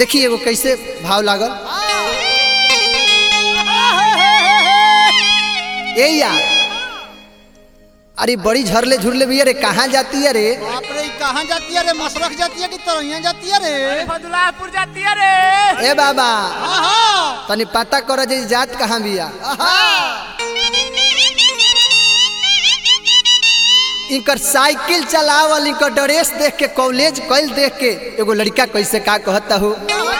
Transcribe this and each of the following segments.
देखी एगो कैसे भाव लागल ए यार अरे बड़ी झरले झुरले भी अरे कहाँ जाती है रे बाप रे ई कहाँ जाती है रे मशरख जाती है कि तरैया जाती है रे फदुलापुर जाती है रे ए बाबा आहा तनी पता कर जे जात कहाँ बिया इनकर साइकिल चलावल इनकर ड्रेस देख के कॉलेज कैल देख के एगो लड़का कैसे का कहता हो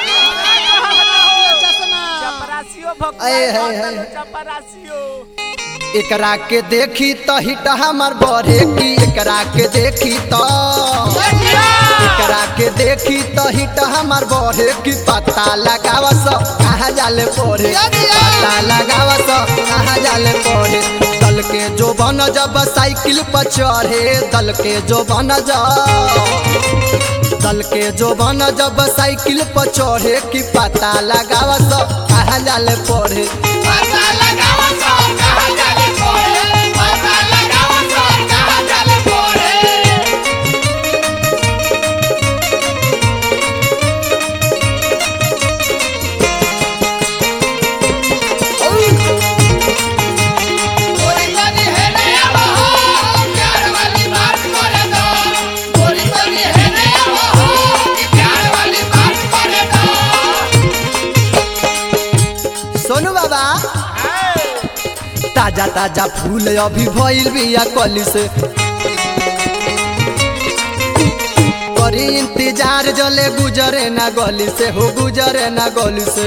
चश्मा चपरासियो अये, है, है, है। चपरासियो एकरा के देखी तो हिट हमर बढ़े की एकरा के देखी तो एकरा के देखी तो हिट हमर बढ़े की पता लगावा सो कहाँ जाले पड़े पता लगावा सो कहाँ जाले पड़े दल के जो बन जब साइकिल पर चढ़े दल के जो बन जब दल के जो बन जब साइकिल पर चढ़े की पता लगावा सो कहाँ जाले पड़े सोनू बाबा ताजा ताजा फूल अभी भइल बिया कली से करी इंतजार जले गुजरे ना गली से हो गुजरे ना गली से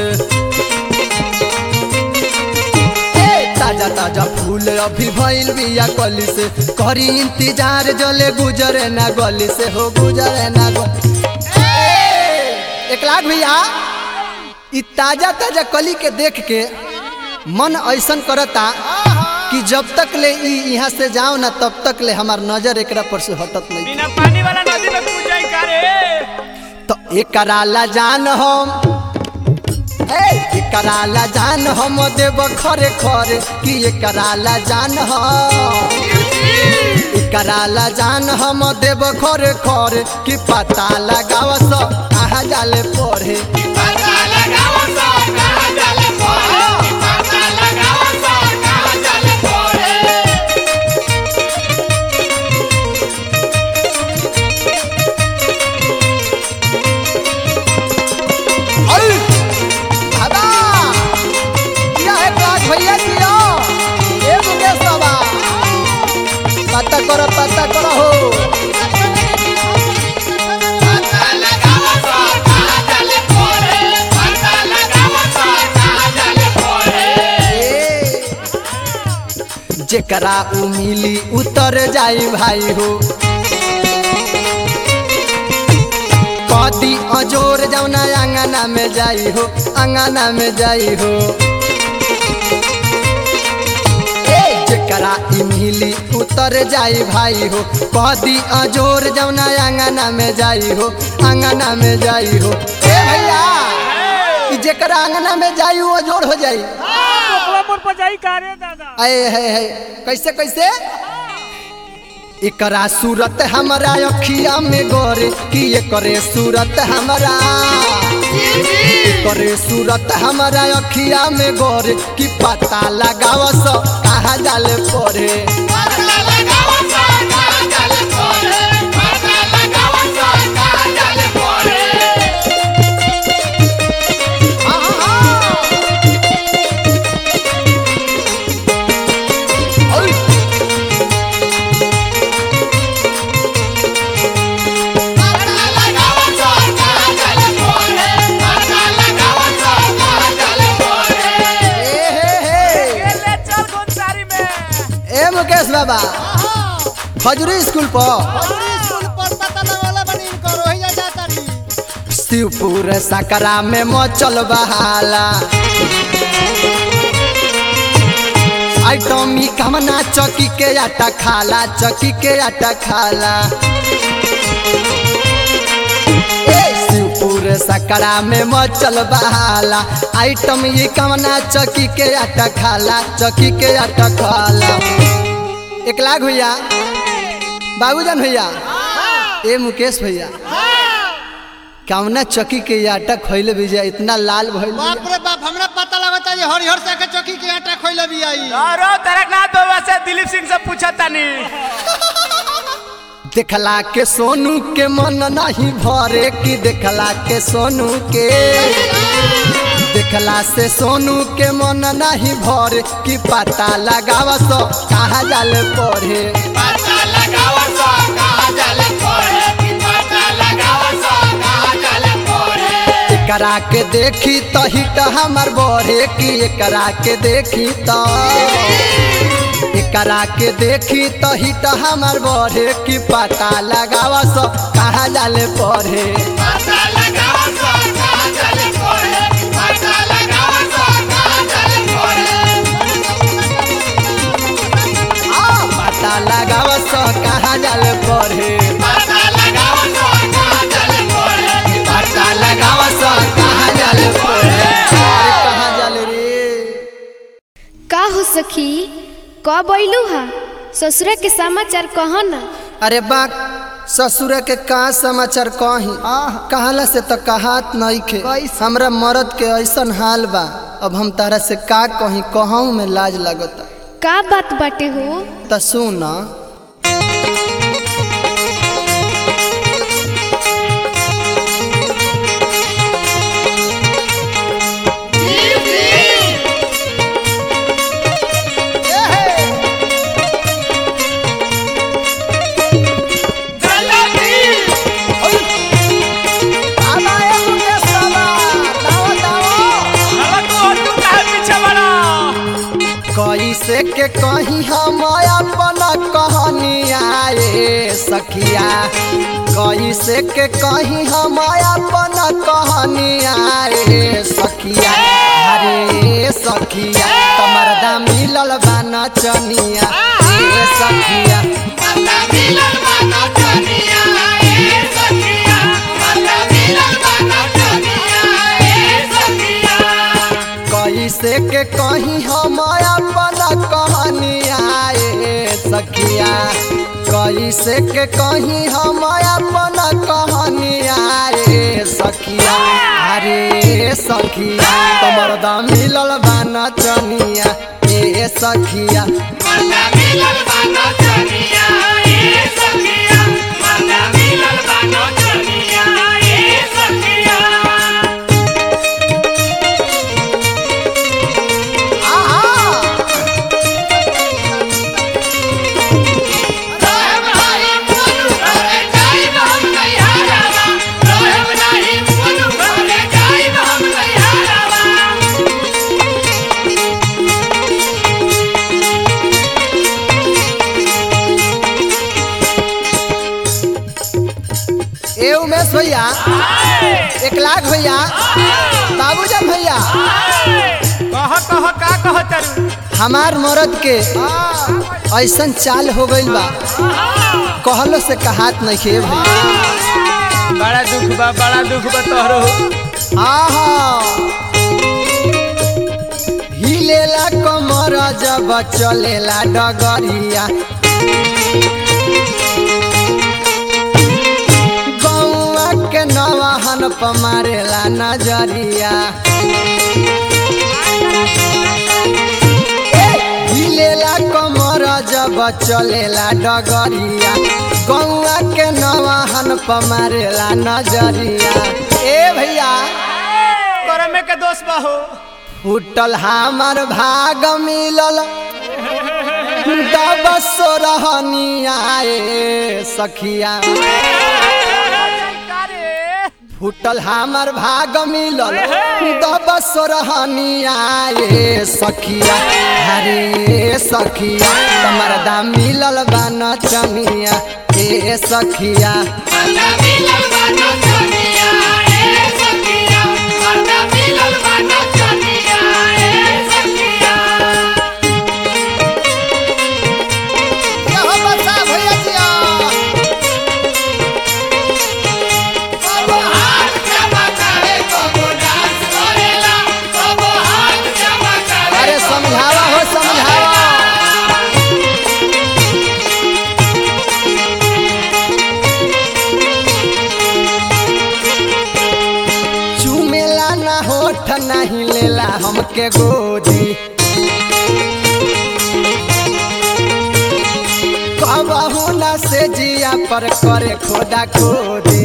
ए, ताजा ताजा फूल अभी भइल बिया कली से करी इंतजार जले गुजरे ना गली से हो गुजरे ना गली एक लाख भैया इ ताजा ताजा कली के देख के मन ऐसन करता कि जब तक ले ई यहाँ से जाओ ना तब तक ले हमार नजर एकरा पर से हटत नहीं बिना पानी वाला नदी में कूद जाई का रे तो एकरा ला जान हम ए एकरा ला जान हम देव खरे खरे कि एकरा ला जान हम एकरा ला जान हम देव खरे खरे कि पता लगाव सो कहाँ जाले पढ़े अरे बाबा क्या है क्लास भैया किया ए मुकेश बाबा पता करो पता करो हो ए, जेकरा उ मिली उतर जाई भाई हो कदी अजोर जौना अंगना में जाई हो अंगना में जाई हो ए, जेकरा इ मिली उतर जाई भाई हो कदी अजोर जौना अंगना में जाई हो अंगना में जाई हो ए भैया इ जेकरा अंगना में जाई वो अजोर हो जाई कोकलापुर पर जाई का रे दादा आए है है कैसे कैसे एकरा सूरत हमारा अखिया में गोरे कि एकरे सूरत हमारा एकरे सूरत हमारा अखिया में गोरे कि पता लगाव सो कहाँ जाले पड़े ए हे हे ये ले चल गोंसारी में ए मुकेश बाबा खजूरी स्कूल पर स्कूल पर पता लगला बनी इनको रोहिया जाता री शिवपुर सकरा में मचल बहाला आइटमी कमना चौकी के आटा खाला चौकी के आटा खाला ए, शिवपुर सकरा में मचल बहाला आइटम ये कमना चौकी के आटा खाला चौकी के आटा खाला एक लाख भैया बाबूजान भैया ए मुकेश भैया कौना चक्की के ये आटा खैले भी जाए इतना लाल भइल बिया। बाप रे बाप हमरा पता लगता है हरिहर से के चौकी के आटा खोइले भी आई अरे तरकनाथ बाबा से दिलीप सिंह से पूछा तानी देखला के सोनू के मन नहीं भरे कि देखला के सोनू के देखला से सोनू के मन नहीं भरे कि पता लगावा सो कहाँ जाले पढ़े एकरा के देखी तो हिट हमर बढ़े कि एकरा के देखी तो एकरा के देखी तो हिट हमर बढ़े कि पता लगावा सो कहाँ जाले पढ़े आ, पता लगावा सो कहाँ जाले पढ़े पता लगावा सो कहाँ जाले पढ़े अरे कहाँ जाले रे का हो सखी कब अइलू हा ससुरा के समाचार कह न अरे बा ससुर के का समाचार कही कहला से तो कहात नहीं खे हमरा मरद के ऐसन हाल बा अब हम तारा से का कही कहूँ में लाज लगता का बात बाटे हो त सुन बाबा तू और तू काहे पीछे बड़ा कैसे के कही हम अपन कहानी आए सखिया कैसे के कही हम अपन कहानी आए सखिया अरे सखिया कमरदा मिलल बा नचनिया ए सखिया कैसे के कही हम अपन कहानी आए सखिया कैसे के कही हम अपन कहानी आए सखिया अरे सखिया कमरदा मिलल बा नचनिया ए सखिया आहा ए उमेश भैया एक लाख भैया बाबूजान भैया कह कह का कह तरु हमार मरद के ऐसन चाल हो गइल बा कहलो से कहात नहीं खे भैया बड़ा दुख बा बड़ा दुख बा तोहरो आहा हिलेला कमर जब चलेला डगरिया गौआ के नवाहन पर मारेला नजरिया हिलेला कमर जब चलेला डगरिया गौआ के नवाहन पर मारेला नजरिया ए भैया करमे के दोष बा हो फूटल हमार भाग मिलल दब सोरहनिया ए सखिया फूटल हमार भाग मिलल दब सोरहनिया ए सखिया अरे सखिया तुम्हार दाम मिलल बा नचनिया ए सखिया यहो बच्चा भैया जिया। अरे समझावा हो समझावा नहीं लेला हमके गोदी कहू न से जिया पर करे खोदा खोदी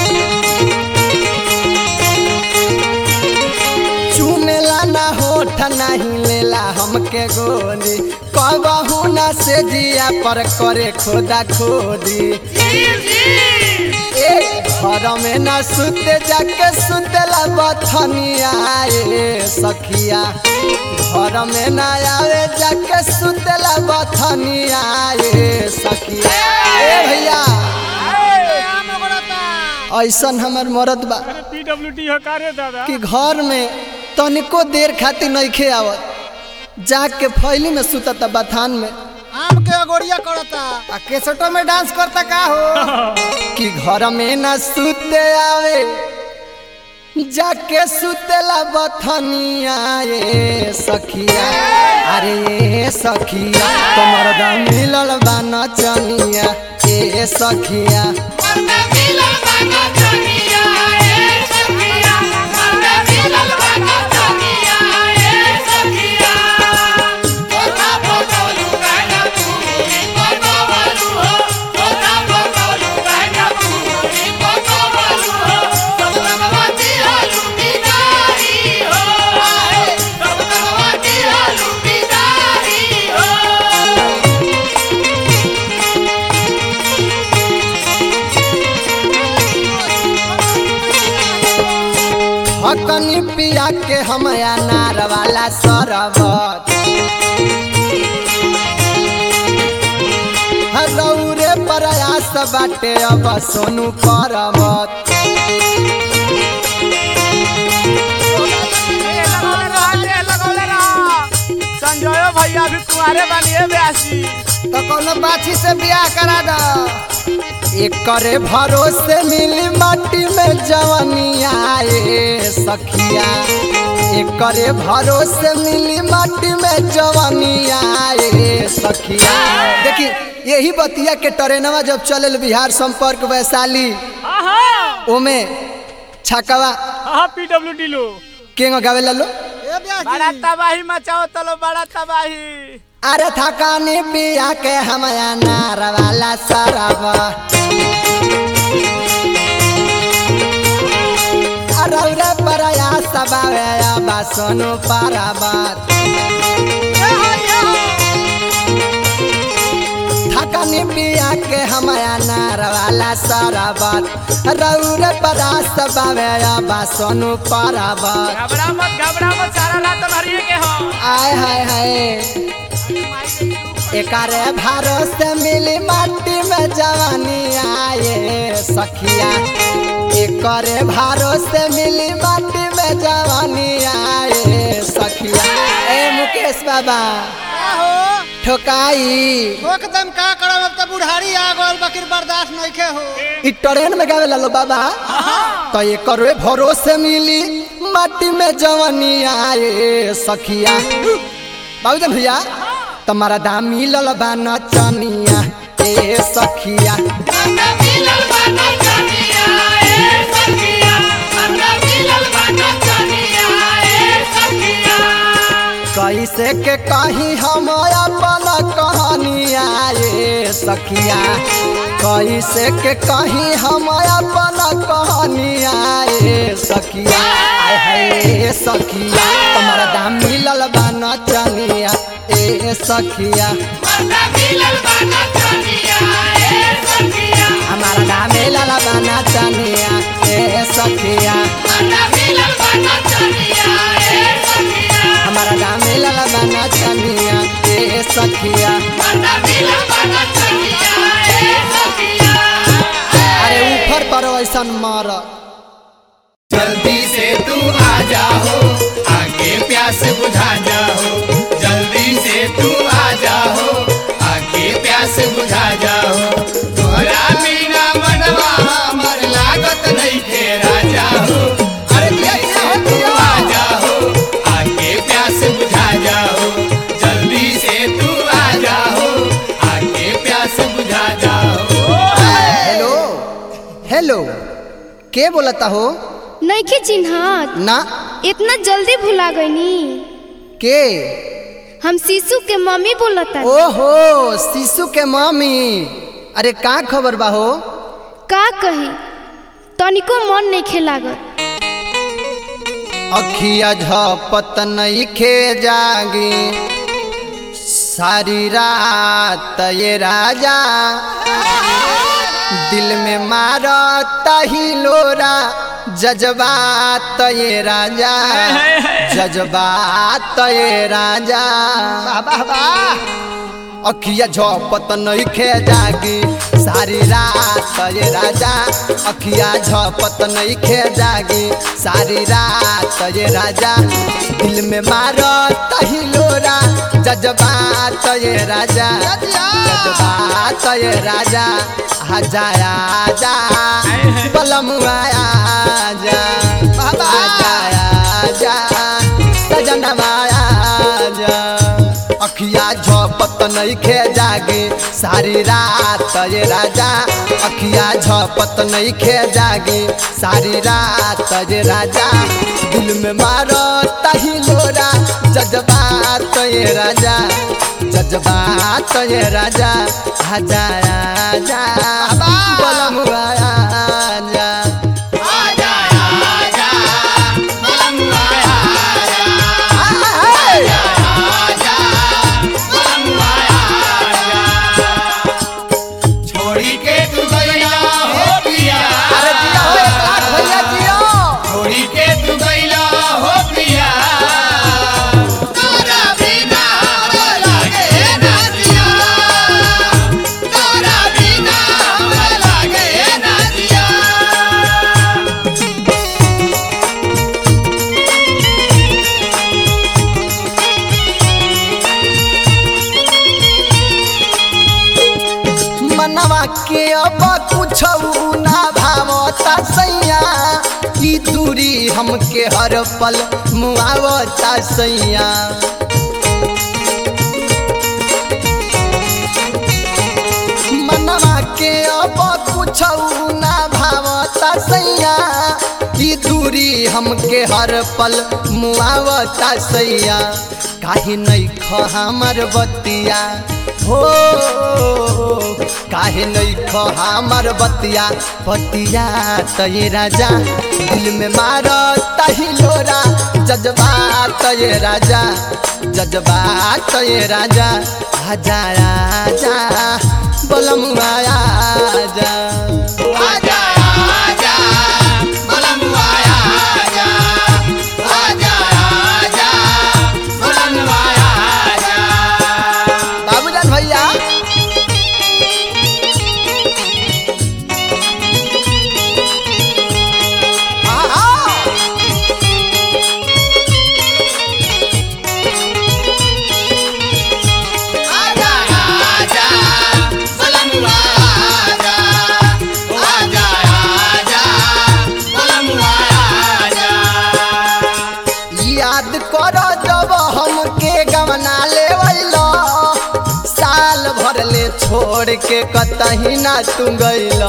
चुमेला ना होठ नहीं लेला हमके गोदी कहू न से जिया पर करे खोदा खोदी ए घर में न सुते जाके सुतेला बथनिया ए सखिया घर में न आवे जाके सुतेला बथनिया ए सखिया ए भैया आम ओगड़ता ऐसन हमर मरद बा पीडब्ल्यूडी हो का रे दादा कि घर में तनिको देर खातिर नइखे आवत जाके फैली में सुतता बथान में आम के अगोड़िया करता आ केसटो में डांस करता का हो कि घर में न सुते आवे जाके सुतेला बथनिया ए सखिया अरे ए सखिया तुम्हार दाम मिलल बा नचनिया ए सखिया हकनी पिया के हम अनार वाला सरबत रौरे प्रयास बाटे अब सोनू पर्वत संजयो भैया भी तुम्हारे बनिए ब्यासी तो कोनो बाछी से बियाह करा द एकरे भरोसे मिली माटी में जवनिया ए सखिया एकरे भरोसे मिली माटी में जवनिया ए सखिया देखी यही बतिया के ट्रेनवा जब चलल बिहार संपर्क वैशाली हाँ हाँ ओमे छकवा हाँ पीडब्ल्यूडी लो केंग गावे लो ए ब्याजी बड़ा तबाही मचाओ तलो बड़ा तबाही अरे थकानी पिया के हम अनार वाला सरबा रौरे प्रयास बावे बा सोनू पाराबात थकानी पिया के हम अनार वाला सरबत रौरे प्रयास बावे बा सोनू पाराबात घबरा मत घबरा मत सारा ला तो भरिए के हो आय हाय हाय एकरे भरोसे मिली माटी में जवानी आए सखिया एकरे भरोसे मिली माटी में जवानी आए सखिया ए मुकेश बाबा हो ठोकाई एकदम का करब अब त बुढ़ारी आ गल बकिर बर्दाश्त नइखे हो इ ट्रेन में गावे लो बाबा तो एकरे भरोसे मिली माटी में जवानी आए सखिया बाबूजन भैया तुम्हारा दाम मिलल बा नचनिया ए सखिया कैसे के कहीं हम अपन कहानिया ए सखिया कैसे के कहीं हम अपन कहानिया ए सखिया आय हाय सखिया तुम्हारा दाम मिलल बा नचनिया ए सखिया हमारा दाम मिलल बा नचनिया ए सखिया हमारा दाम मिलल बा नचनिया ए सखिया अरे ऊपर पर ऐसन मार जल्दी से तू आ जाओ आगे प्यास बुझा जाओ जल्दी से तू आ जाओ आगे प्यास बुझा जाओ तोहरा बिना मनवा हमर लागत नहीं थे राजा हो अरे जल्दी से तू आ जाओ आगे प्यास बुझा जाओ जल्दी से तू आ जाओ आगे प्यास बुझा जाओ हेलो हेलो के बोलता हो नइखे चिन्हत ना इतना जल्दी भुला गईनी के हम शिशु के मम्मी बोलता ओहो शिशु के मम्मी अरे का खबर बा हो का कही तनिको मन नहीं खेलागत अखिया झपत नइखे जागी सारी रात ये राजा दिल में मारत ही लोरा जज्बात ये राजा जज्बात ये राजा अखिया झपत नइखे जागी सारी रात ये राजा अखिया झपत नइखे जागी सारी रात ये राजा दिल में मारत ही लोरा जज्बात ये राजा जज्बात ये राजा आजा आजा बलम आजा आजा आजा सजनवा आजा अखिया झपत नइखे जागे सारी रात ये राजा अखिया झपत नइखे जागे सारी रात ये राजा दिल में मारो तही लोरा जज्बात ये राजा जज्बात ये राजा आजा आजा बलम आजा आजा आजा बलम आया आजा आजा बलम आया छोड़ी के तू गइला हो पिया अरे जिया हो एक लाख भैया जिया छोड़ी के तू गइला हो पिया तोरा बिना हमरा लागे ना जिया तोरा बिना हमरा लागे ना जिया मनवा के अब कुछ ना भावता सैया ई दूरी हमके हर पल मुआवता सैया मनवा के अब कुछ ना भावता सैया ई दूरी हमके हर पल मुआवता सैया काहे नहीं ख हमर बतिया हो काहे नहीं ख हमर बतिया बतिया तये राजा दिल में मार तही लोरा जज्बात ये राजा जज्बात ये राजा आजा आजा बलम आजा आजा आजा बलम आया आजा आजा आजा बलम आया आजा बाबूजान भैया आहा! आजा आजा बलम आजा आजा आजा बलम आजा याद कर जब हमके गवना लेवैला साल भर ले छोड़ के कतही ना तू गैला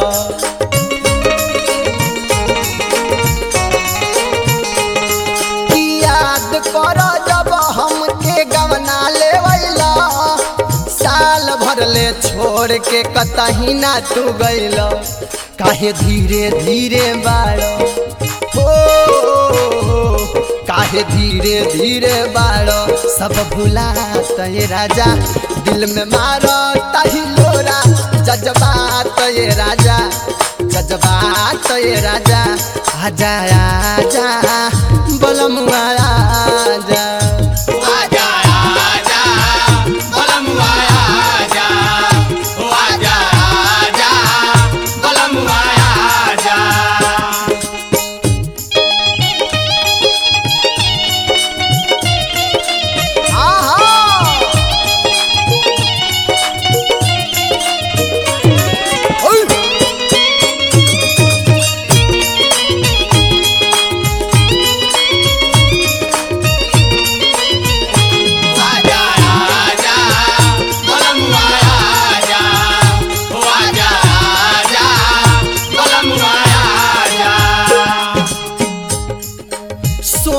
याद कर जब हमके गवना लेवैला साल भर ले छोड़ के कतही ना तू गैला काहे धीरे धीरे बाड़ो हो काहे धीरे धीरे बाड़ो सब भुला ये राजा दिल में मारो तही लोरा जज्बात ये राजा जज्बात ये राजा आजा आजा बलम आजा आजा आजा बलम आया आजा ओ आजा आजा बलम आया आजा आहा ओय!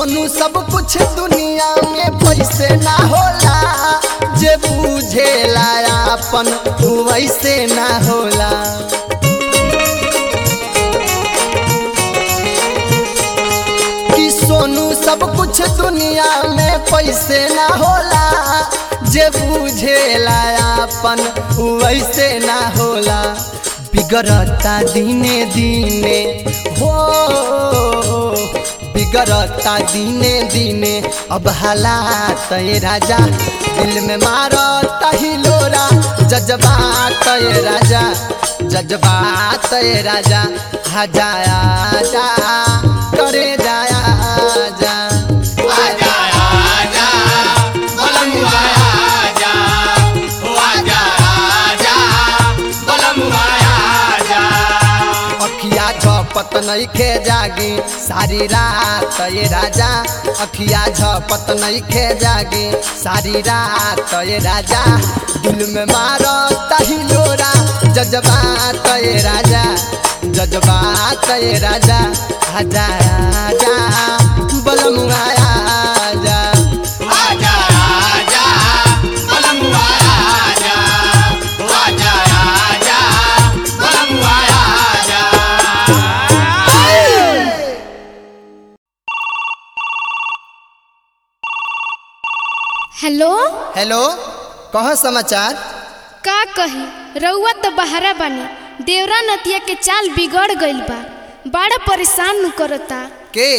सोनू सब कुछ दुनिया में पैसे ना होला जे बुझेला अपन उ वैसे ना होला कि सोनू सब कुछ दुनिया में पैसे ना होला जे बुझेला अपन उ वैसे ना होला बिगड़ता दिने दिने हो बिगड़ता दिने दिने अब हालात ये राजा दिल में मारता ही लोरा जज्बात ये राजा जज्बात ये राजा हजाया जा करे जाया जा आजा आजा बलमुआ आजा ओ आजा आजा बलमुआ आजा अखिया झपत नहीं खे जागी सारी रात ये राजा अखिया झपत नहीं खे जागी सारी रात ये राजा दिल में मारो तही लोरा जज्बात ये राजा जज्बात ये राजा आजा आजा बलमुआ आजा आजा आजा बलमुआ आजा ओ आजा आजा बलमुआ आजा हेलो हेलो कह समाचार का कही रउआ तो बहरा बानी देवरा नतिया के चाल बिगड़ गइल बा बड़ा परेशान नु करता के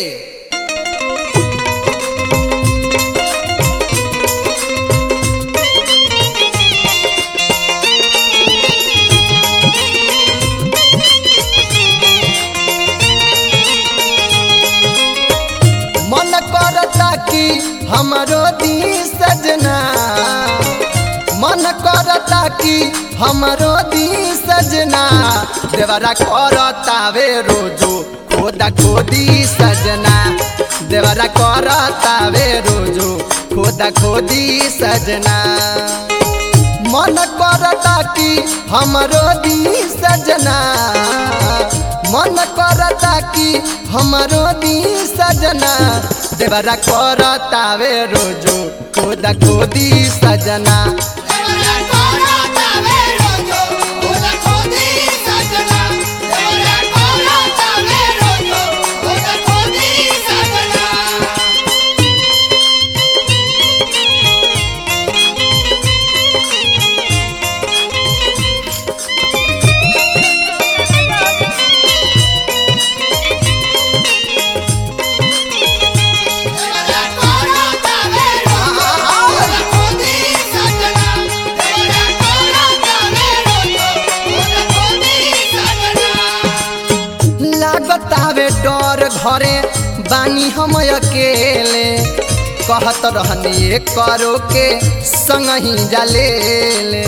मन करता कि हमरो दी सजना मन करता कि हमरो दी सजना देवरा करता वे रोजो खोदा खोदी सजना देवरा करता वे रोजो खोदा खोदी सजना मन करता कि हमरो दी सजना मन करता कि हमरो दी सजना देवरा करता वे रोजो खोदा खोदी सजना देवरा कोराता वे रोजो ओदा खोदी सजना देवरा कोराता वे रोजो ओदा खोदी सजना देवरा कोराता वे रोजो ओदा खोदी सजना देवरा कोराता वे रोजो ओदा खोदी सजना लागतावे डर घरे बानी हम अकेले कहत रहनी करो के संग ही जलेले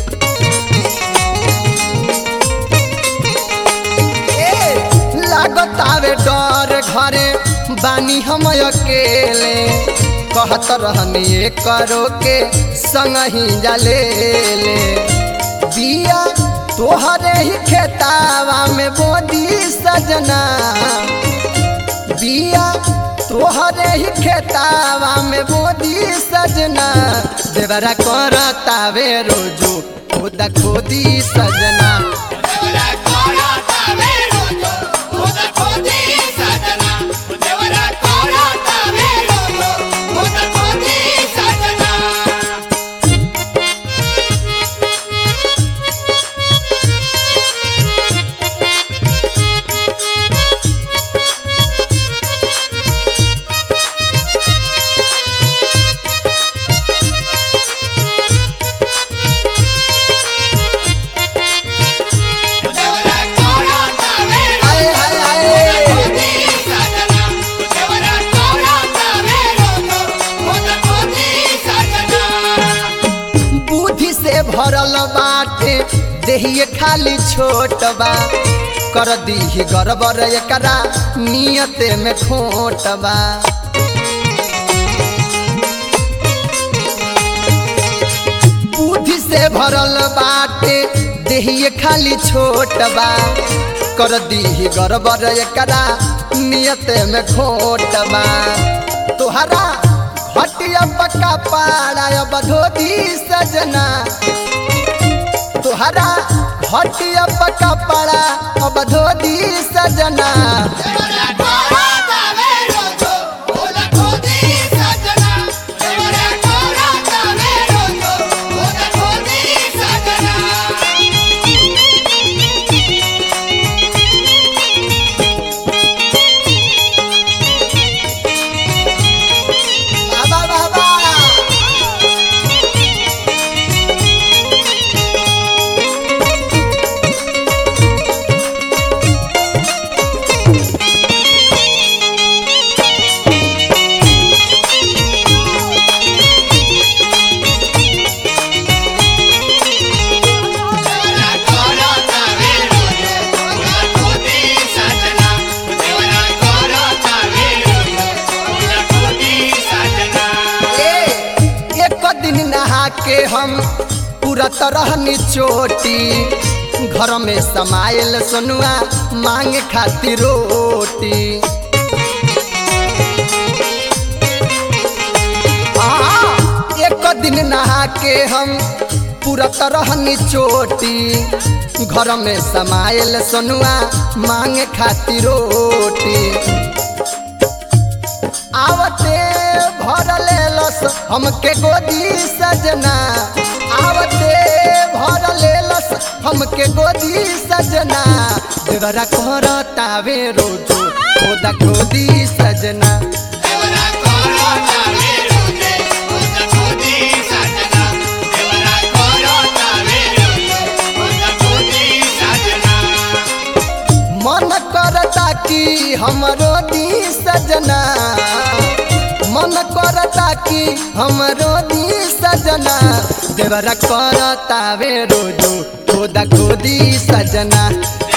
ए, लागतावे डर घरे बानी हम अकेले कहत रहनी करो के संग ही जलेले बिया तोहरे ही खेतावा में बोदी सजना बिया तोहरे ही खेतावा में बोदी सजना देवरा करतावे रोजो खोदा खोदी सजना देवरा कोराता वे रोजो ओदा खोदी सजना देवरा कोराता वे रोजो ओदा खोदी सजना देवरा कोराता वे आए हाय हाय खोदी सजना देवरा कोराता वे रोजो ओदा खोदी सजना बुद्धि से भरल बाटे देहिए खाली छोट बा कर दीही गड़बड़ एकरा नियत में खोट बा बुद्धि से भरल बाटे देहिए खाली छोट बा कर दीही गड़बड़ एकरा नियत में खोट बा तुहरा घटिया पक्का पाड़ा अब धोती सजना तुहरा घटिया पक्का पाड़ा अब धोती सजना बाबा बाबा ए, एक दिन नहा के हम पूरा तरह निचोटी घर में समायल सोनुआ मांग खातिर रोटी आ, एक दिन नहा के हम पूरा तरह निचोटी घर में समायल सोनुआ मांग खातिर रोटी आवते भर लेलस हमके गोदी सजना आवते भर लेलस हमके गोदी सजना देवरा करतावे रोजो खोदा खोदी सजना मन करता कि हमरो दी सजना मन करता कि हमरो दी सजना देवरा करतावे रोजो खोदा खोदी सजना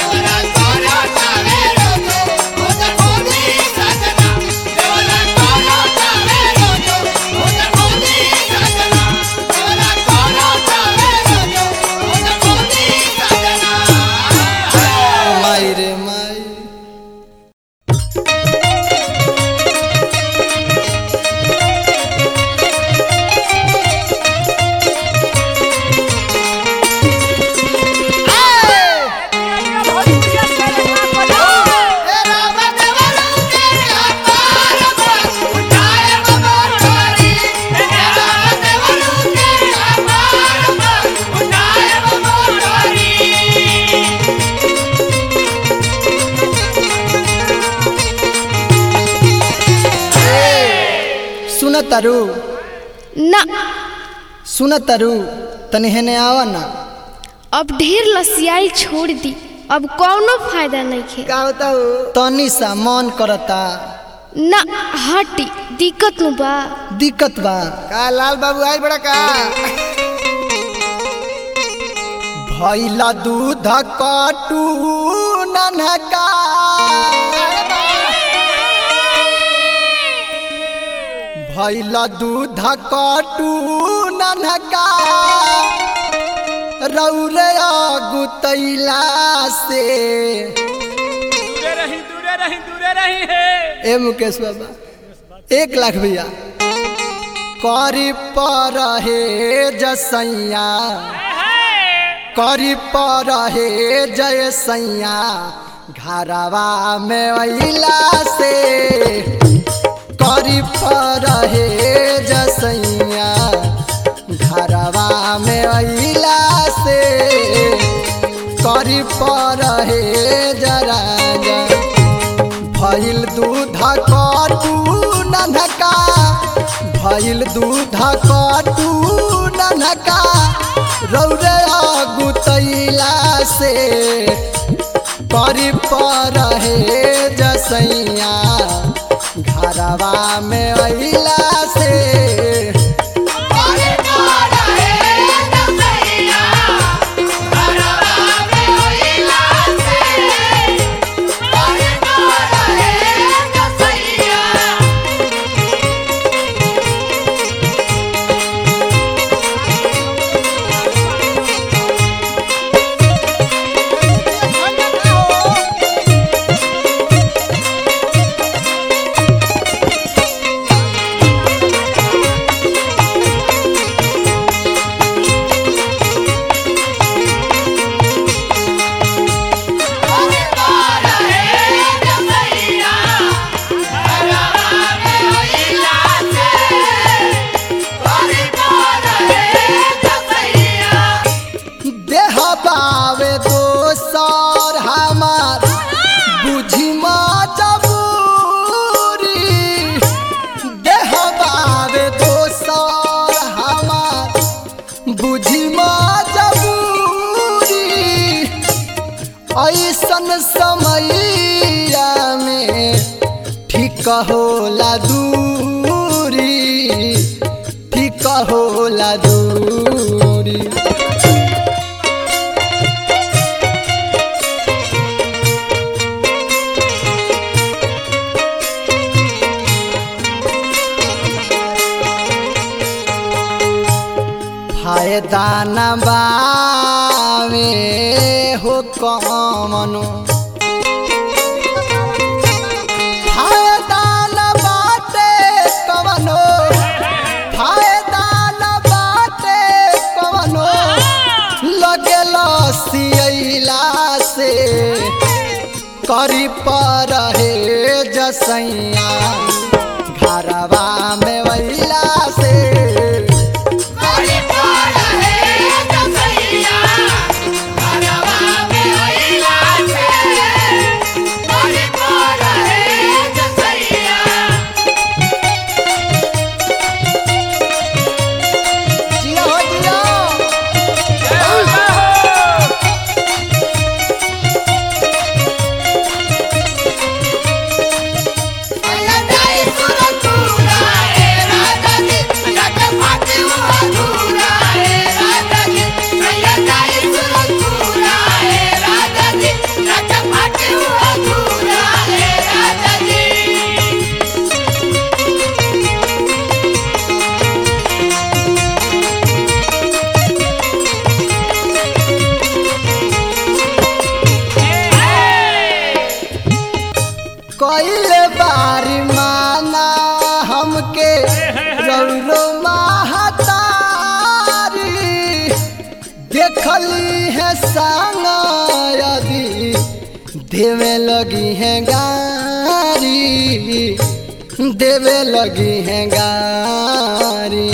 माई रे माई सुन तरु ना सुन तरु तनी हेने आवा ना अब ढेर लसियाई छोड़ दी अब कौनो फायदा नहीं खे का होता हो तनी सा मन करता ना हटी दिक्कत नु बा दिक्कत बा का लाल बाबू आई बड़ा का भैला दूध कटू ननका भैला दूध कटू ननका रौरे गुतैला से दूरे रही दूरे रही दूरे रही है ए मुकेश बाबा एक लाख भैया करी पर हे जसैया करी पर हे जय सैया घरवा में अइला से करी पर हे जसैया घरवा में अइला से करी पर हे जरा भइल दूध कटू ननका भइल दूध कटू ननका रौरे गुतैला से करी पर हे जसैया घरवा में अइला से होला दूरी ठीक होला दूरी फायदा न बावे हो कमनो फायदा न बाटे कमनो फायदा न बाटे कमनो लगेल सियला से करी पर हे जसैया घरवा में वैला से जिया हो जिया कइले बारी माना हमके रौरो महतारी देखली है संग यदि देवे लगी है गारी देवे लगी है गारी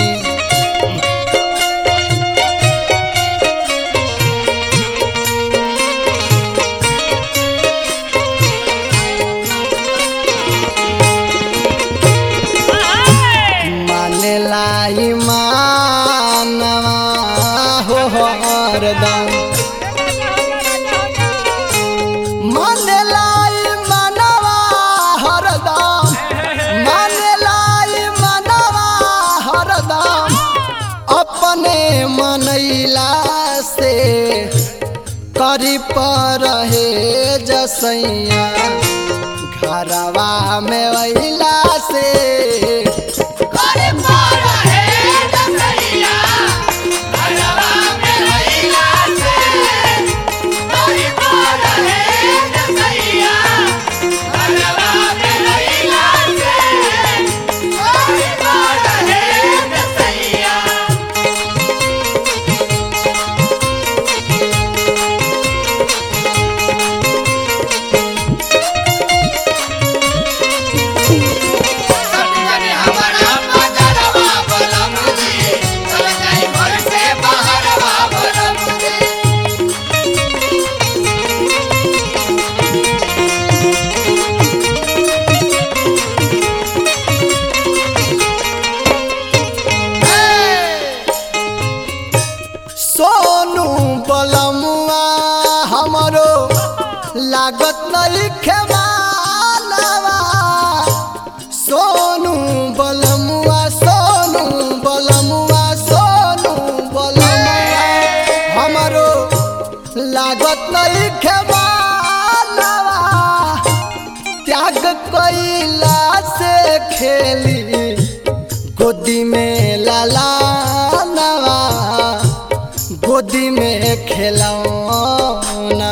माने लाई मानवा हो हरदम माने लाई मानवा हरदम माने लाई मानवा हरदम अपने मनैला से करी पर हे जसैया घरवा में वैला से सोनू बलमुआ हमरो लागत नहीं खेमालवा सोनू बलमुआ सोनू बलमुआ सोनू बलमुआ हमरो लागत नहीं खेमालवा त्याग कैला से खेली गोदी में लाला नवा गोदी में खिलौना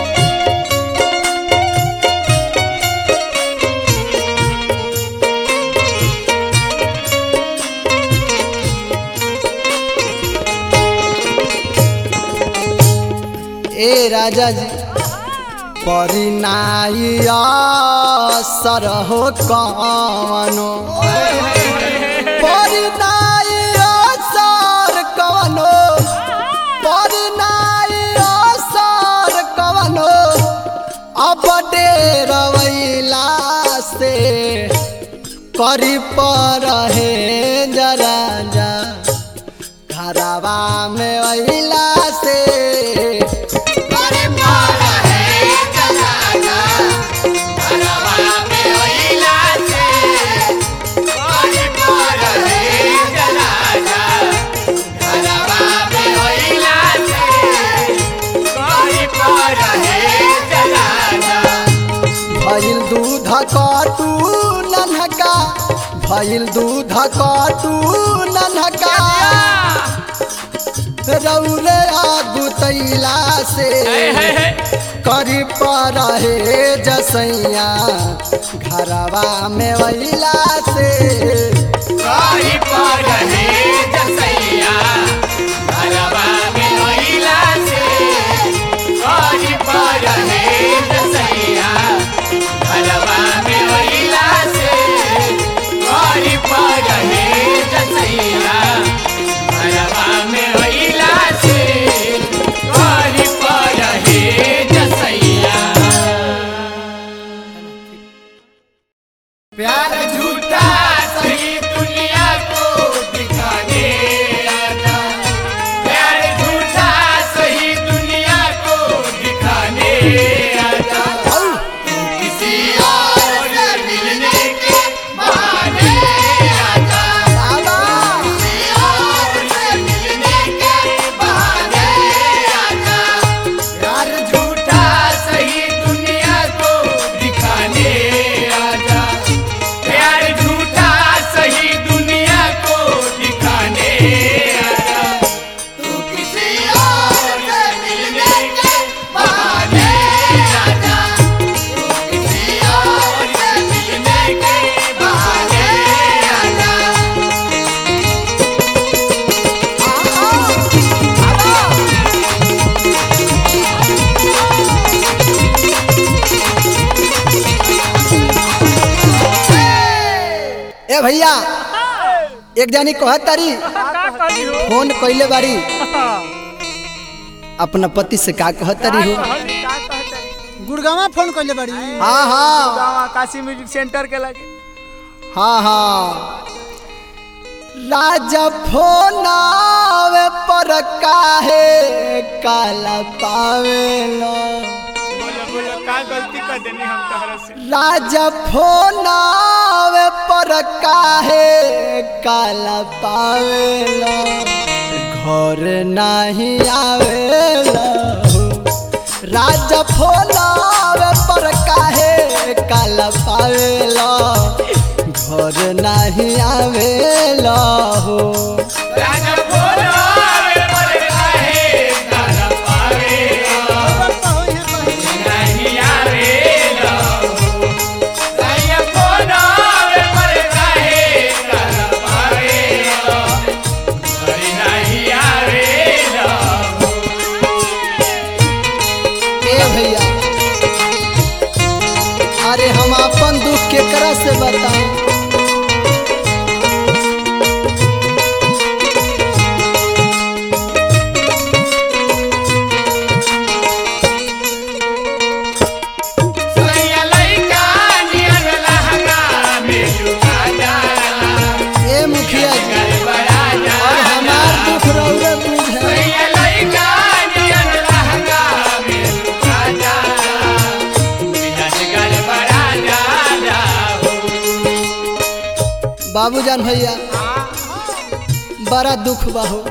ए राजा जी परिनाइया सर हो कवनो परिनाइया सर कवनो परिनाइया सर कवनो अब डेरवैला से करी पर हे जरा जा घरवा में अइला से Bye. काटू नन्हका भइल दूध काटू नन्हका रौरे आगु तैला से हे, हे, हे। करी पर हे जसैया घरवा में वैला से कहीं पर रहे जसैया घरवा में महिला से कहीं पर रहे जसैया घरवा में महिला से कहीं पर रहे जसैया घरवा में महिला से कहीं पर रहे जसैया प्यार झूठा सही दुनिया को दिखाने आजा प्यार झूठा सही दुनिया को दिखाने आजा तू किसी और से मिलने के बहाने आजा बाबा किसी और से मिलने के बहाने आजा प्यार झूठा सही दुनिया को दिखाने आजा प्यार झूठा सही दुनिया को दिखाने आजा तू किसी और से मिलने के बहाने आजा तू किसी और से मिलने के बहाने आजा ए भैया एक जानी कहत तारी का कही हो फोन कइले बारी अपना पति से का कहत तारी हो कहली, का कहतरी? गुड़गावा फोन कइले बाड़ी हाँ हाँ गावा काशी म्यूजिक सेंटर के लगे हाँ हाँ राजा फोन आवे पर काहे काला पावेलो बोलो बोलो का गलती कर देनी हम तहरा से राजा फोन आवे पर काहे काला पावेलो घर नहीं आवेलो राजा फोन आवे पर काहे काला पावेलो घर नहीं आवेलो राजा बोलो आवे पर काहे गाना पावे नहीं आवे लो राजा बोलो आवे पर काहे गाना पावे लो अरे नहीं आवे लो ए भैया अरे हम अपन दुख केकरा से बताएं सैया लइका नियन लहंगा में झुका जाला ए मुखिया जी गड़बड़ा और जाला हमार दुख रौरे बुझे सैया लइका नियन लहंगा में झुका जाला मिजाज गड़बड़ा जाला हो बाबूजान भैया बड़ा दुख बाहो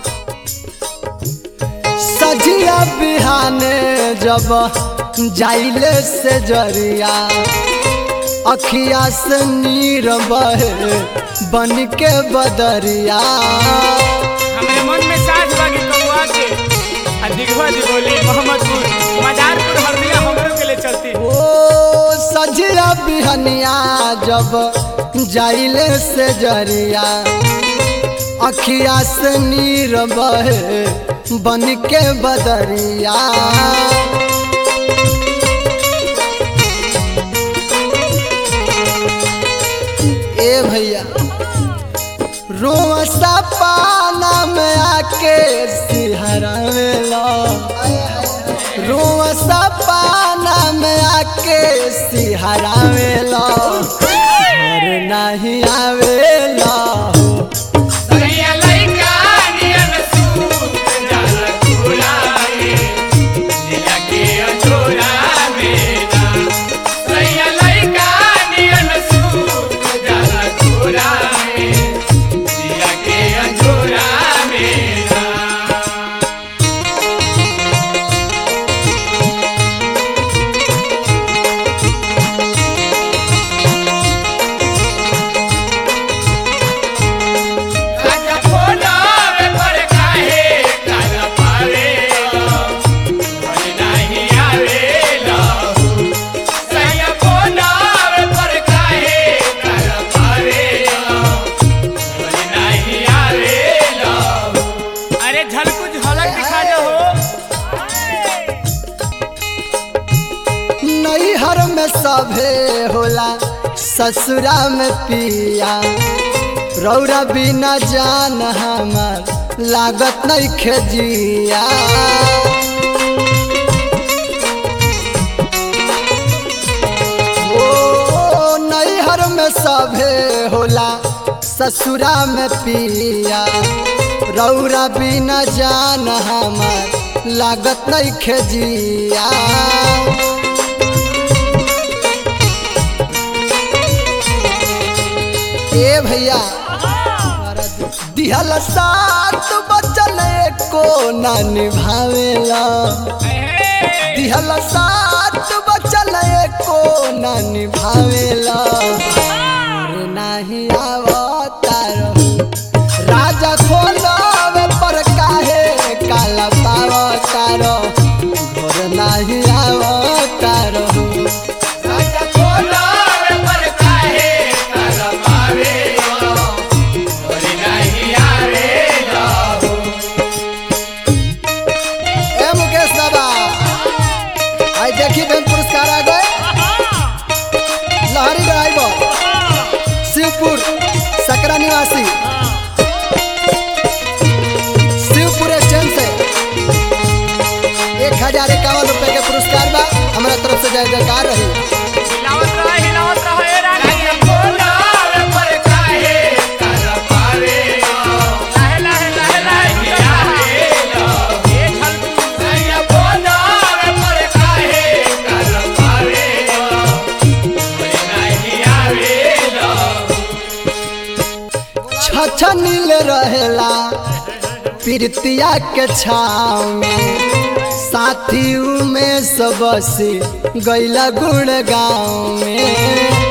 सजिया बिहाने जब जाइले से जरिया अखिया से नीर बहे बन के बदरिया हमारे मन में साथ बागी कौआ के आ दिघवा दी बोली मोहम्मदपुर मदारपुर हरदिया हमरो के लिए चलती ओ सजिया बिहनिया जब जाइले से जरिया अखिया से नीर बहे बन के बदरिया ए भैया रोसा पाना में आके सिहरा में लो रोसा पाना में आके सिहरा में लो घर नहीं आवेला सैया लइका नियन सूत जाला खुलाए जिया के अंजोरा मेरा सैया लइका नियन सूत जाला खुलाए जिया के अंजोरा मेरा ए होला ससुरा में पिया रौरा बिना जान हमार लागत नहीं खेजिया ओ नैहर में सभे होला ससुरा में पिया रौरा बिना जान हमार लागत नहीं खेजिया ए भैया दिहल साथ बचल को ना निभावेला दिहल साथ बचल को ना निभावेला और नाही आवतार राजा खोलवे पर काहे काला पावतार और नाही आवतार राजा कोलावे पर काहे काला पावे और नहीं आवे जाओ ए मुकेश बाबा आई देखी बहन पुरस्कार आ गए लहरी ड्राइवर शिवपुर सकरा निवासी शिवपुर स्टैंड से एक हजार इक्यावन रुपए के पुरस्कार बा हमारा तरफ से जय जयकार रही हिलावत रहा हिलावत रहा ए रानी राजा कोलावे पर काहे काला पावे लाहे लाहे लाहे लाहे नहीं आवे जाओ ए झलकू राजा कोलावे पर काहे काला पावे और नहीं आवे जाओ छछनील रहेला प्रीतिया के छाव में साथी में सबसे गैला गुण गाँव में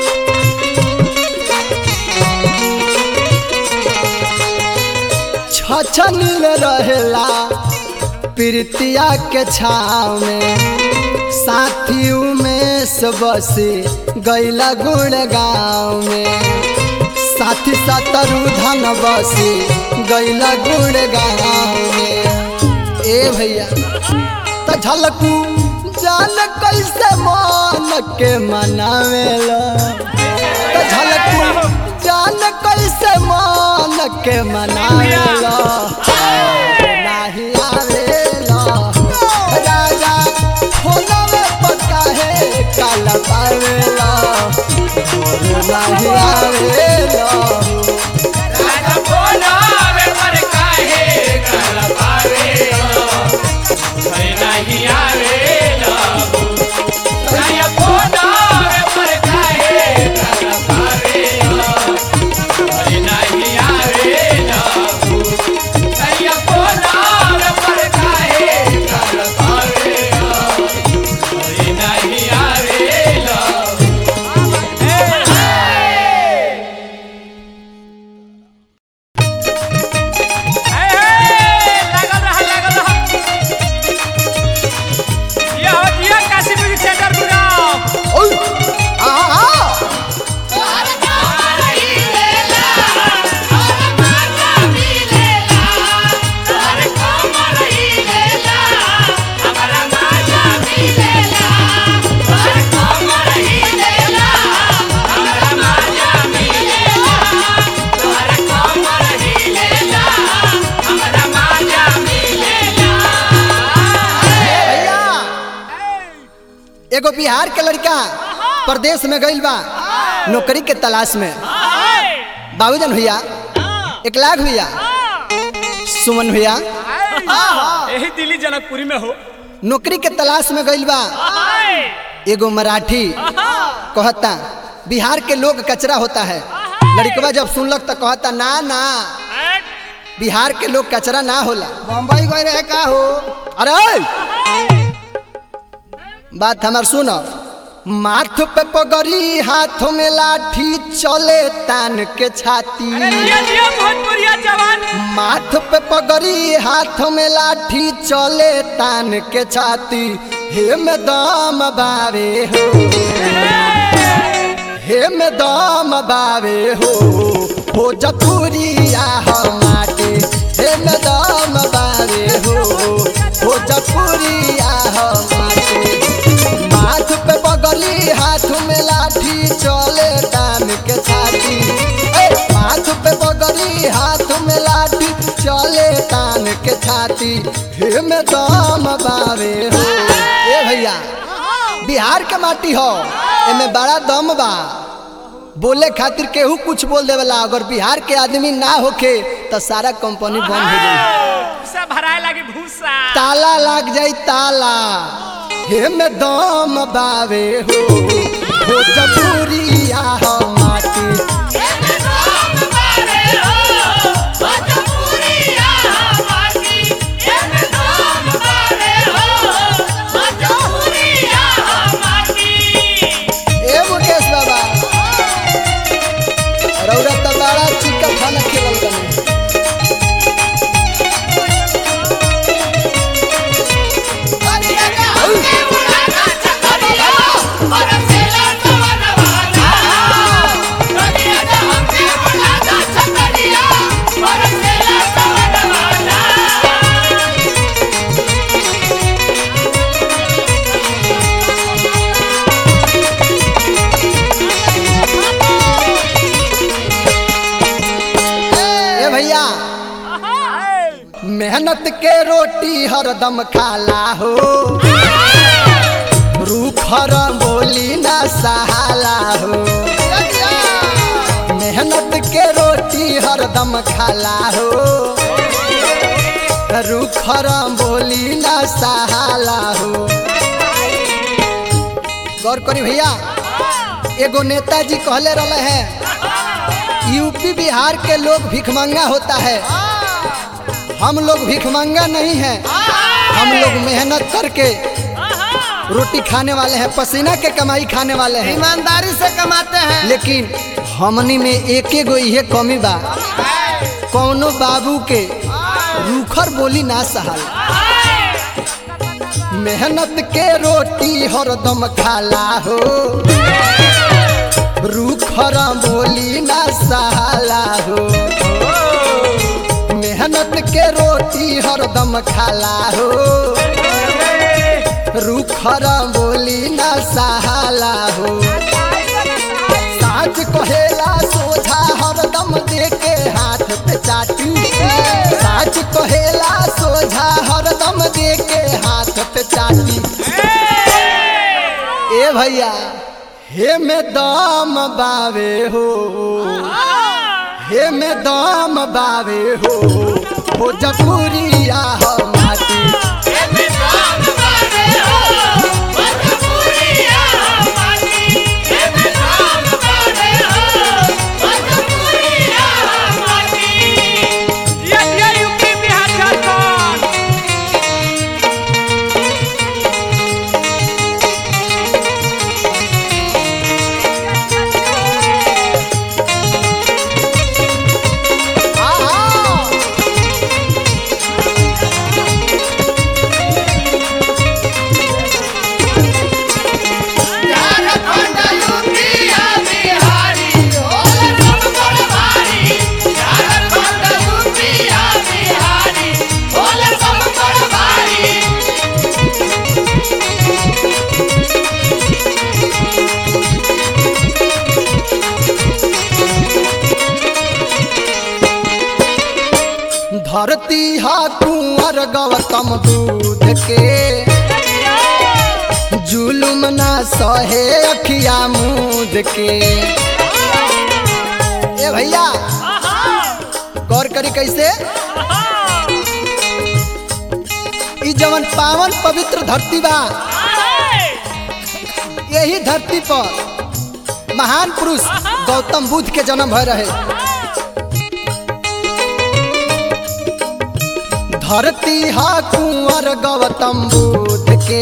छछनील रहेला प्रीतिया के छाव में साथी में सबसे गैला गुण गाँव में साथी सतरु धन बसे गैला गुण गाँव में ए भैया त झलकू जान कैसे मन के मनावेला त झलकू जान कैसे मन के मनावेला नाही आवेला राजा फोनवे पर काहे काला पावेला नाही आवेला राजा कोलावे पर काहे काला पावे और नहीं आवे जाओ राजा कोलावे पर काहे काला पावे और नहीं आवे जाओ राजा कोलावे पर काहे काला पावे और नहीं आवे जाओ ए हे लागल रहा लागल रहा ये हो दिया काशी म्यूजिक सेंटर गुराव ओय आ आ भैया एगो बिहार के लड़का प्रदेश में गइल बा नौकरी के तलाश में बाबूजन भैया एक लाख भैया सुमन भैया यही दिल्ली जनकपुरी में हो नौकरी के तलाश में गइल बा एगो मराठी कहता बिहार के लोग कचरा होता है लड़कवा जब सुनलक तो कहता ना ना बिहार के लोग कचरा ना होला बम्बई गए रहे का हो अरे बात हमार सुनो माथ पे पगड़ी हाथ में लाठी चले तान के छाती अरे दिया दिया भोजपुरिया जवान माथ पे पगड़ी हाथ में लाठी चले तान के छाती हे में दम बावे हो हे में दम बावे हो हो जपुरिया हमारे हे में दम बावे हो हो जपुरिया हमारे माथ पे पगड़ी पगड़ी हाथ में लाठी चले तान के छाती ए, हाथ पे पगड़ी हाथ में लाठी चले तान के छाती हे में दम बावे हो ए भैया बिहार के माटी हो एमे बड़ा दम बा बोले खातिर केहू कुछ बोल देवेला अगर बिहार के आदमी ना होखे तो सारा कंपनी बंद हो जाई भूसा भराए लगी भूसा ताला लाग जाई ताला हे में दम बावे हो हो जबूरिया हो माटी ए मुकेश बाबा रौरा तो बड़ा चिक्का खाना खेलल तनी ए भैया मेहनत के रोटी हरदम खाला हो रूखर बोली ना सहाला हो मेहनत के रोटी हरदम खाला हो रूखर बोली ना सहाला हो गौर करी भैया एगो नेताजी कहले रहे हैं यूपी बिहार के लोग भिखमंगा होता है हम लोग भिखमंगा नहीं हैं हम लोग मेहनत करके रोटी खाने वाले हैं पसीना के कमाई खाने वाले हैं ईमानदारी से कमाते हैं लेकिन हमनी में एक एगो इहे कमी बा कौनो बाबू के रूखर बोली ना सहल मेहनत के रोटी हरदम खाला हो रूखर बोली ना सहाला हो मेहनत के रोटी हरदम खाला हो रूखर बोली ना सहाला हो साँच कहेला सोझा हरदम देके हाथ पे चाटी साँच कहेला सोझा हरदम देके हाथ पे चाटी ए भैया हे में दम बावे हो हे में दम बावे हो हो जपूरिया हो माटी ये ये यूपी बिहार झारखंड आहा! धरती हा कुंवर गौतम दूध के जुलुम ना सहे अखिया मूद के ए भैया गौर करी कैसे ई जवन पावन पवित्र धरती बा यही धरती पर महान पुरुष गौतम बुद्ध के जन्म भय रहे धरती हा कुंवर गौतम बुद्ध के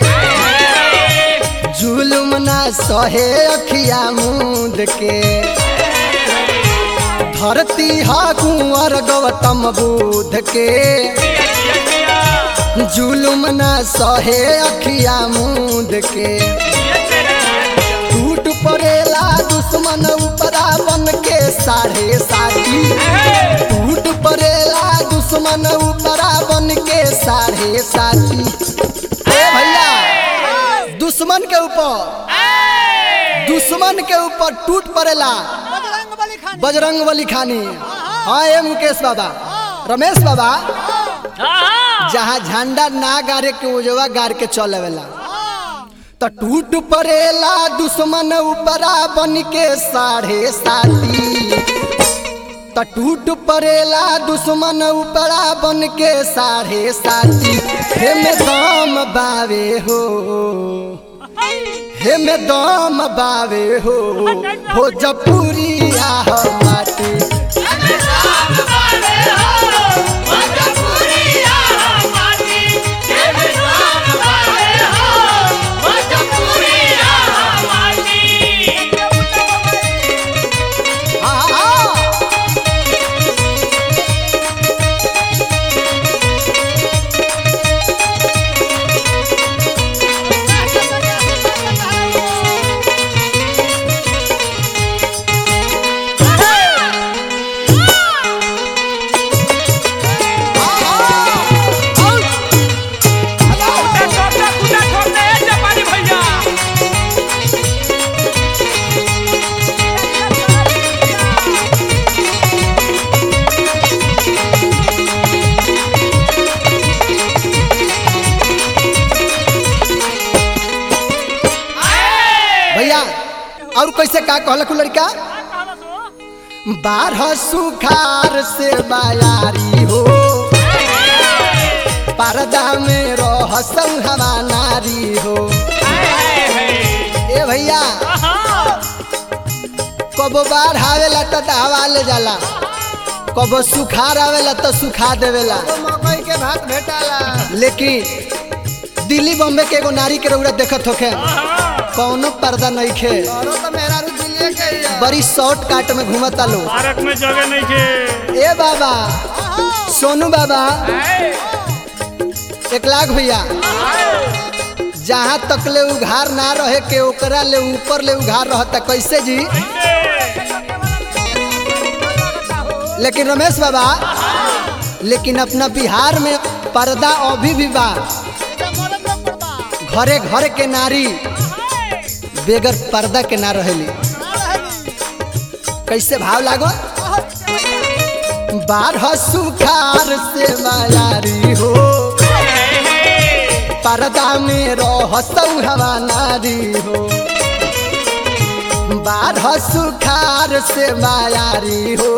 जुलुम ना सहे अखिया मूद के धरती हा कुंवर गौतम बुद्ध के जुलुम ना सहे अखिया मूद के टूट पड़ेला दुश्मन उपरा बन के साढ़े साथी टूट पड़ेला दुश्मन उपरा बन के साढ़े साथी ए भैया दुश्मन के ऊपर दुश्मन के ऊपर टूट पड़ेला बजरंग बली खान बजरंग बली खानी हाँ ए मुकेश बाबा रमेश बाबा जहाँ झंडा ना गारे के उजवा गार के चलेला तो टूट पड़ेला दुश्मन ऊपरा बन के साढ़े साथी तो टूट पड़ेला दुश्मन ऊपरा बन के साढ़े साथी हे में दम बावे हो हे में दम बावे हो भोजपुरी आह माटी आ, आ, कुत्ता ठोक दे, कुत्ता ठोक दे, ए जापानी भैया। भैया और कैसे का कहलक उ लड़का बारह सुखार से बायारी हो पर्दा में रह हवा नारी हो ए भैया कबो बाढ़ आवेला तो दहवा ले जाला कबो सुखार आवेला तो सुखा देवेला मकई के भात भेटाला लेकिन दिल्ली बॉम्बे के एगो नारी के रौरा देखत होखे कौनो पर्दा नहीं खे औरो तो मेरा रू दिलिए के ही है। बड़ी शॉर्ट काट में घूमता लो पार्क में जगह नहीं के ए बाबा सोनू बाबा एक लाख भैया जहाँ तक ले उघार ना रहे के ओकरा ले ऊपर ले उघार रहता कैसे जी लेकिन रमेश बाबा लेकिन अपना बिहार में पर्दा अभी भी बा एटा मरद लोग पर बा। घरे घर के नारी बेगर पर्दा के ना रहेली ना रहेली। कैसे भाव लागो बारह सुखार से मायारी हो पर्दा में रह हवा नारी हो बारह सुखार से मायारी हो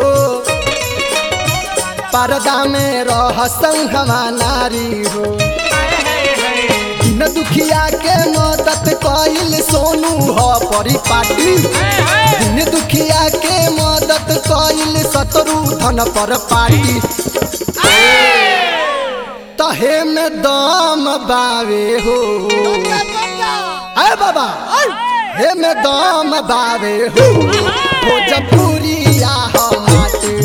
पर्दा में रह हवा नारी हो न दुखिया के मदद कइल सोनू ह परिपाटी दिन दुखिया के मदद कइल शत्रु धन पर पाटी तहे में दम बावे हो जा, जा, जा। अरे बाबा हे में दम बावे हो भोजपुरी आह माटी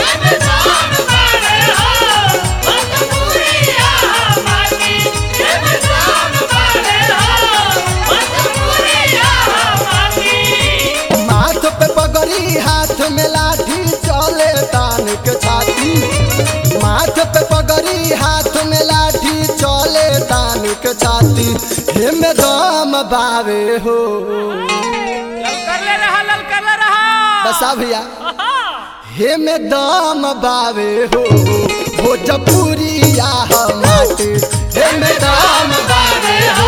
माथ पे पगड़ी हाथ में लाठी चले तान के छाती माथ पे पगड़ी हाथ में लाठी चले तान के छाती हे में दम बावे हो ललकर ले रहा ललकर ले रहा बसा भैया हे में दम बावे हो भोजपुरी आह माटी हे में दम बावे हो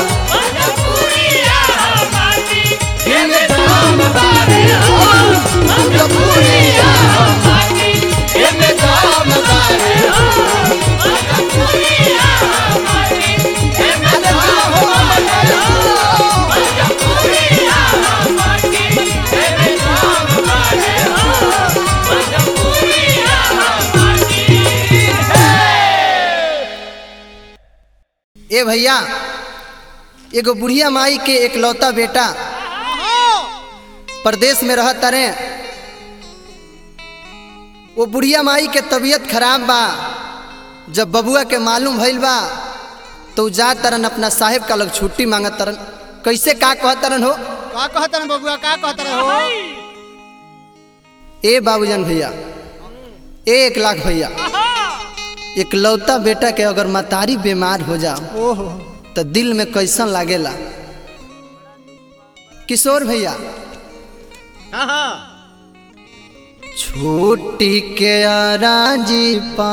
हे में दम बावे हो भोजपुरी आह माटी हे में दम बावे हो अरे बाबा हो ए भैया एगो बुढ़िया माई के एकलौता बेटा प्रदेश में रह तरे वो बुढ़िया माई के तबीयत खराब बा जब बबुआ के मालूम भइल बा तो उ जा तरन अपना साहेब का लग छुट्टी मांगत तरन कैसे का कहत तरन हो का कहत रहे बबुआ का कहत रहे हो ए बाबूजन भैया ए एक लाख भैया एकलौता बेटा के अगर मतारी बीमार हो जाओ ओहो तो दिल में कैसन लागेला किशोर भैया हाँ हाँ छूटी के अराजी पा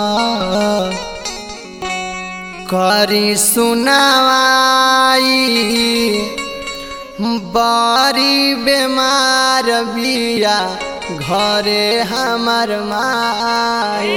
करी सुनावाई बड़ी बीमार बिया घरे हमर माई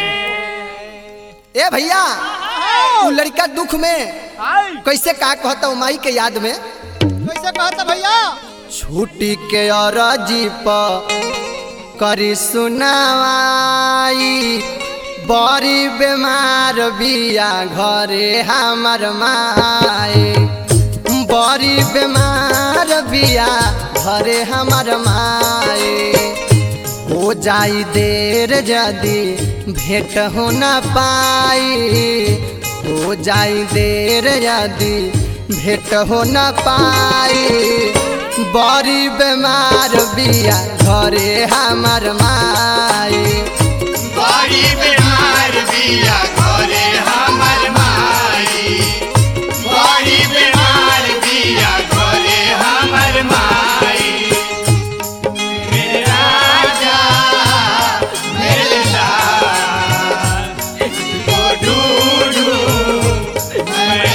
ए भैया उ लड़का दुख में कैसे का कहता हूँ माई के याद में कैसे कहता भैया छुट्टी के अरजी प करी सुनावाई बड़ी बीमार बिया घरे हमर माई बड़ी बीमार बिया घरे हमर माई हो जाई देर जदी भेंट हो न पाई हो जाई देर यदि भेंट हो न पाई बड़ी बीमार बिया घरे हमर माई बड़ी बीमार बिया घरे हमर माई बड़ी बीमार बिया घरे हमर माई मेरे राजा मेरे लाल को ढूंढूं मैं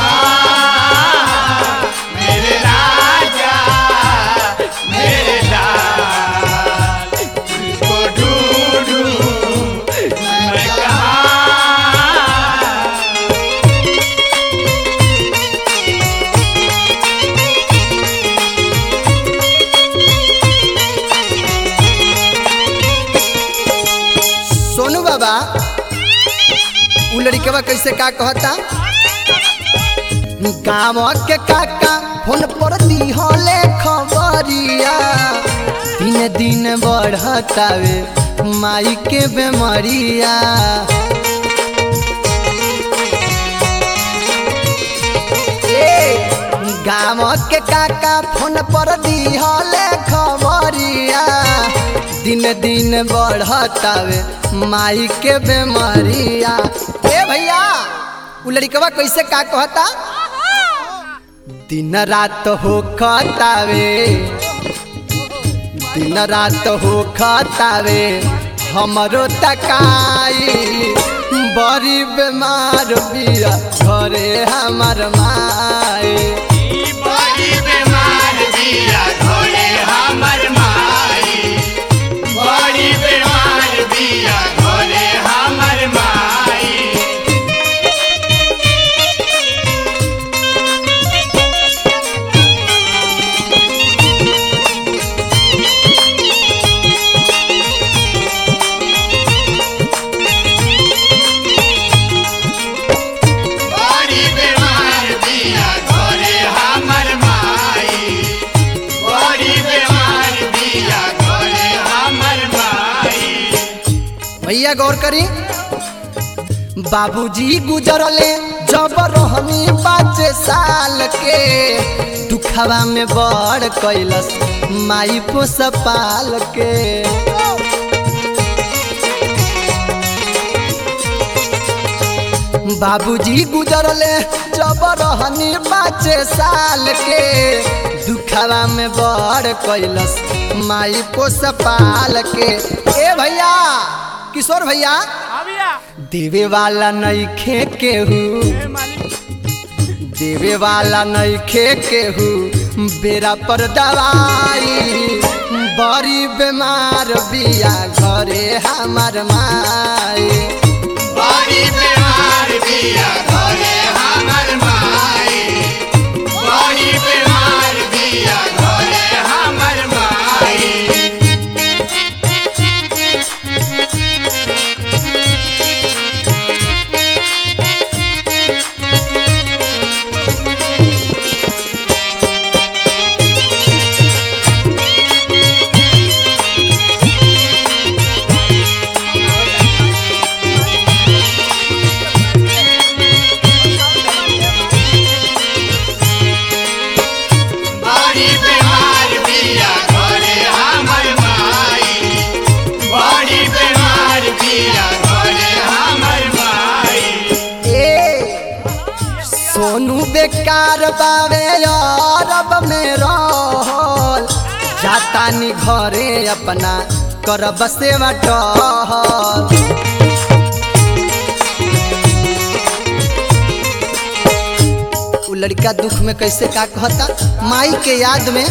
कहाँ मेरे राजा मेरे लाल को ढूंढूं मैं कहाँ सोनू बाबा उ लड़कवा कैसे का कहता गाँव के काका फोन पर दिहले खबरिया दिन दिन बढ़तावे माई के बेमरिया ए, गाँव के काका फोन पर दिहले खबरिया दिन दिन बढ़तावे माई के बेमरिया ए भैया उ लड़कवा कैसे का कहता दिन रात हो खतावे दिन रात हो खतावे हमरो तकाई बड़ी बीमार बिया घरे हमर माई बड़ी बीमार बिया घरे हमर माई बड़ी बीमार बिया घरे हमर माई बड़ी बीमार बिया घरे हमर माई बड़ी बीमार बिया घरे हमर माई भैया गौर करी बाबूजी गुजरले जब रहनी पाँच साल के दुखवा में बड़ कैलस माई पोस पाल के बाबूजी गुजरले जब रहनी पाँच साल के दुखवा में बड़ कैलस माई पोस पाल के ए भैया किशोर भैया अबिया देवे वाला नइखे केहू ए मालिक देवे वाला नइखे केहू बेरा पर दवाई बड़ी बीमार बिया घरे हमर माई बड़ी बीमार बिया घरे हमर माई बड़ी बीमार बिया घरे हमर माई बड़ी बीमार बिया घरे हमर माई बड़ी बीमार बिया घरे हमर माई ए सोनू बेकार बावे अरब में रह जातानी घरे अपना करब सेवा टहल उ लड़का दुख में कैसे का कहता माई के याद में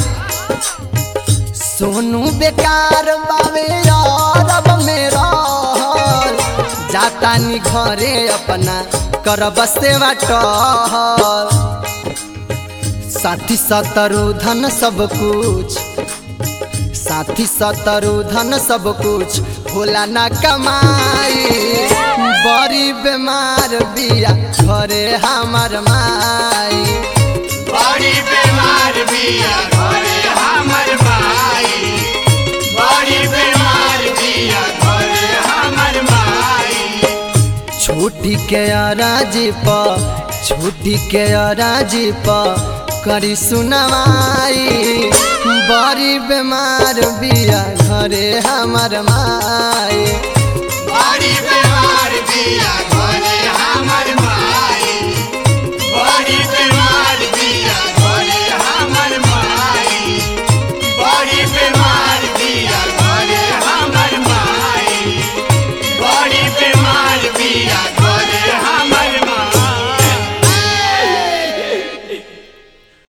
सोनू बेकार बावे यारब में रहल जातानी घरे अपना करब सेवा टहल साथी सतरु धन सब कुछ साथी सतरु धन सब कुछ होला ना कमाई बड़ी बीमार बिया घरे हमर माई बड़ी बीमार बिया घरे हमर माई बड़ी बीमार बिया घरे हमर माई छुट्टी के अराजी प छुट्टी के अराजी प करी सुनवाई बड़ी बीमार बिया घरे हमर माई